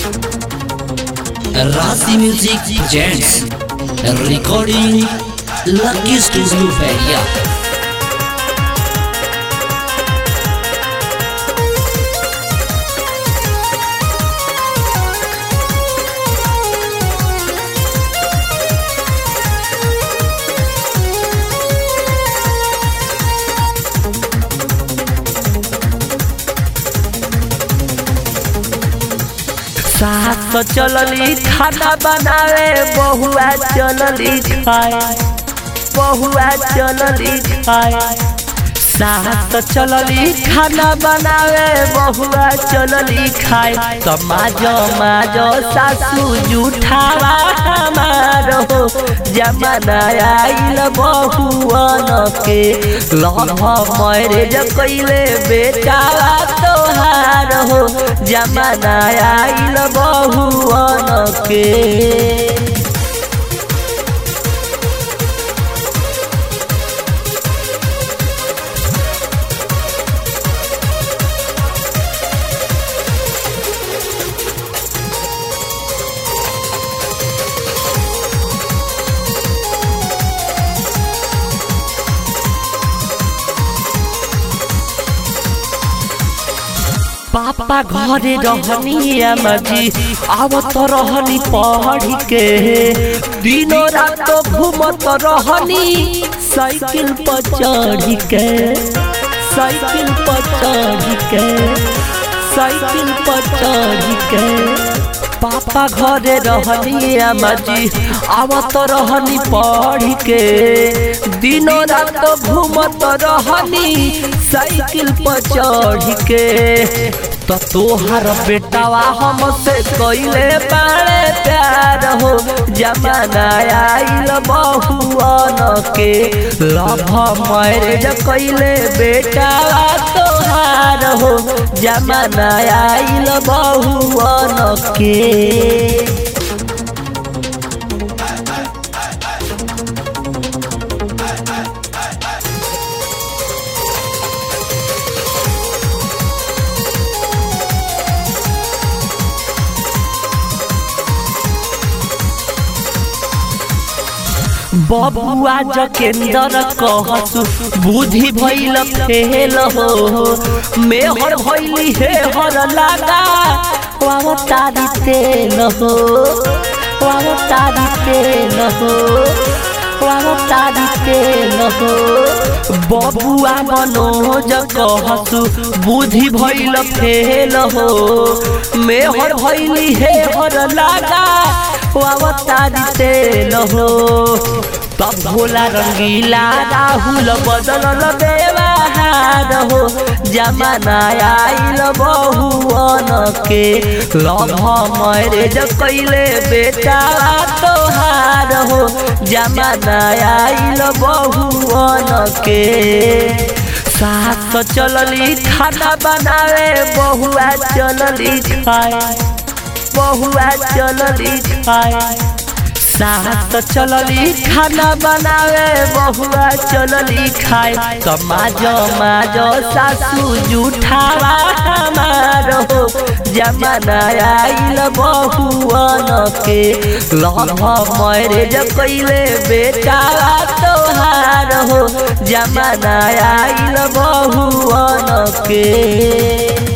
Rasi Music presents recording Lucky Studio Feria. सास तो चलली खाना बनावे बहुआ चलली खाए बहुआ चलली खाए सास तो चलली खाना बनावे बहुआ चलली खाए तो माजो माजो सासू जूठावा हमारो जमाना आइल बहुअन के लभ मैरेज कैले बेटावा तोहार हो जमाना आइल बहुअन के पापा घरे रहनी मजी आवत रहनी पढ़ के दिनो रात घूमत रहनी साइकिल पर चढ़ के साइकिल पर चढ़ के साइकिल पर चढ़ के पापा घरे रहनी मजी आवत रहनी पढ़ के दिनो रात घूमत रहनी साइकिल पर चढ़ के तो तोहर बेटावा हमसे कैले बाड़े प्यार हो जमाना आइल बहुअन के लभ मैरेज कैले बेटावा तोहार हो जमाना आइल बहुअन के बबुआ जकेंदर कहसु बुद्धि भइल फेल हो मेहर भइली हे हर लागा वाव तारी तेल हो वाव तारी तेल हो वाव तारी तेल हो बबुआ मनोज कहसु बुद्धि भइल फेल हो मेहर भइली हे हर लागा अवतारी तेल हो तब भोला रंगीला राहुल बदल व्यवहार हो जमाना आइल बहुअन के लभ मैरेज कैले बेटा तोहार हो जमाना आइल बहुअन के सास चलली खाना बनावे बहुआ चलली खाए बहुआ चलली खाए सास चलली खाना बनावे बहुआ चलली खाए तो माजो माजो सासू जूठावा हमारो जमाना आइल बहुअन के लभ मैरेज कैले बेटा तोहार हो जमाना आइल बहुअन के